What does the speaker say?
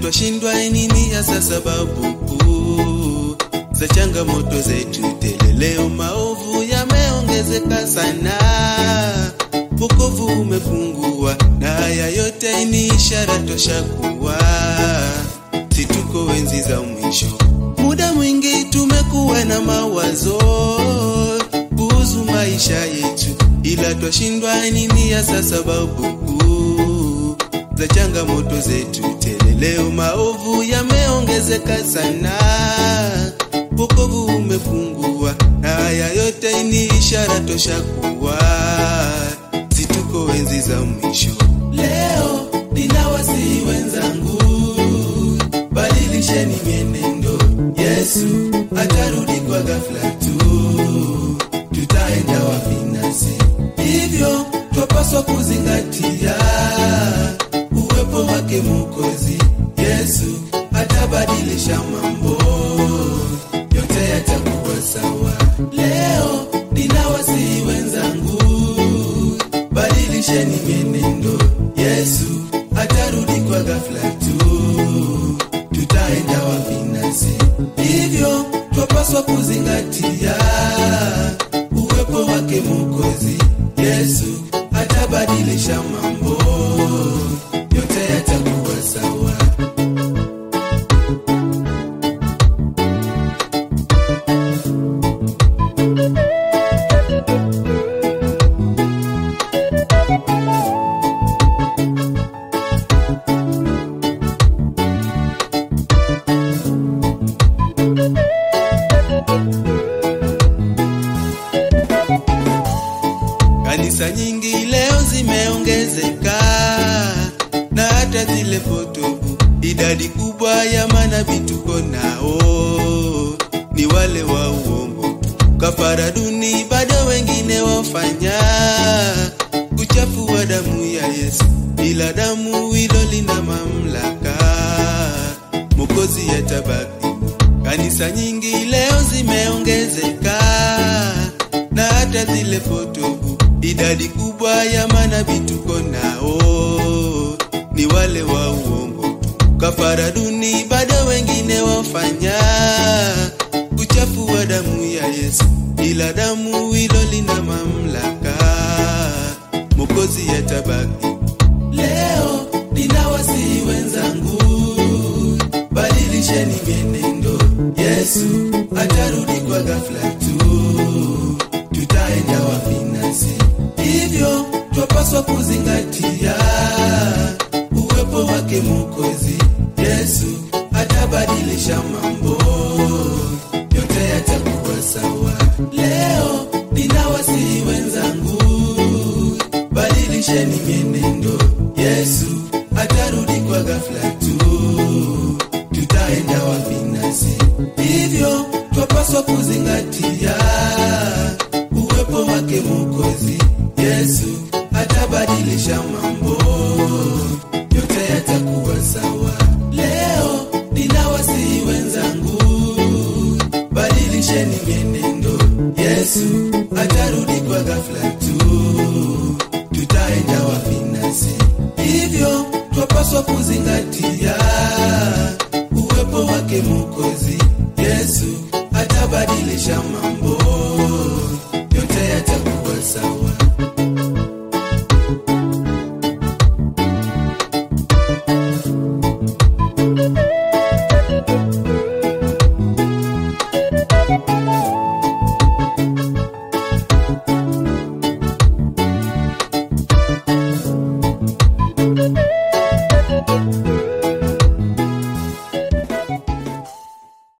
twashindwa nini hasa sababu kuu za changamoto zetu tele. Leo maovu yameongezeka sana, wokovu umepungua, na haya yote ni ishara tosha kuwa si tuko enzi za mwisho. Muda mwingi tumekuwa na mawazo kuhusu maisha yetu, ila twashindwa nini hasa sababu kuu za changamoto zetu tele. Leo maovu yameongezeka sana, wokovu umepungua, na haya yote ni ishara tosha kuwa si tuko enzi za mwisho. Leo ninawasihi wenzangu, badilisheni mienendo. Yesu atarudi kwa ghafla tu, tutaenda wapi nasi? Hivyo twapaswa kuzingatia uwepo wake Mwokozi. Yesu atabadilisha mambo yote, yatakuwa sawa. Leo ninawasihi wenzangu, badilisheni mienendo. Yesu atarudi kwa ghafla tu, tutaenda wapi nasi? Hivyo twapaswa kuzingatia uwepo wake Mwokozi. Yesu atabadilisha mambo yote, yatakuwa sawa. Kanisa nyingi leo zimeongezeka na hata zile potofu. Idadi kubwa ya manabii tuko nao ni wale wa uongo. Kafara duni bado wengine wafanya kuchafua damu ya Yesu, ila damu hilo lina mamlaka, Mwokozi atabaki. Kanisa nyingi leo zimeongezeka na hata zile potofu. Idadi kubwa ya manabii tuko nao ni wale wa uongo. Kafara duni bado wengine wafanya kuchafua damu ya Yesu, ila damu hilo lina mamlaka, Mwokozi atabaki. Leo ninawasihi wenzangu, badilisheni mienendo. Yesu atarudi kwa ghafla tu, tutaenda wapi nasi? Hivyo twapaswa kuzingatia uwepo wake Mwokozi. Yesu atabadilisha mambo yote, yatakuwa sawa. Leo ninawasihi wenzangu, badilisheni mienendo. Yesu atarudi kwa ghafla tu, tutaenda wapi nasi? Hivyo twapaswa kuzingatia uwepo wake Mwokozi. Yesu atabadilisha mambo yote, yatakuwa sawa. Leo ninawasihi wenzangu, badilisheni mienendo. Yesu atarudi kwa ghafla tu, tutaenda wapi nasi? Hivyo twapaswa kuzingatia uwepo wake Mwokozi. Yesu atabadilisha mambo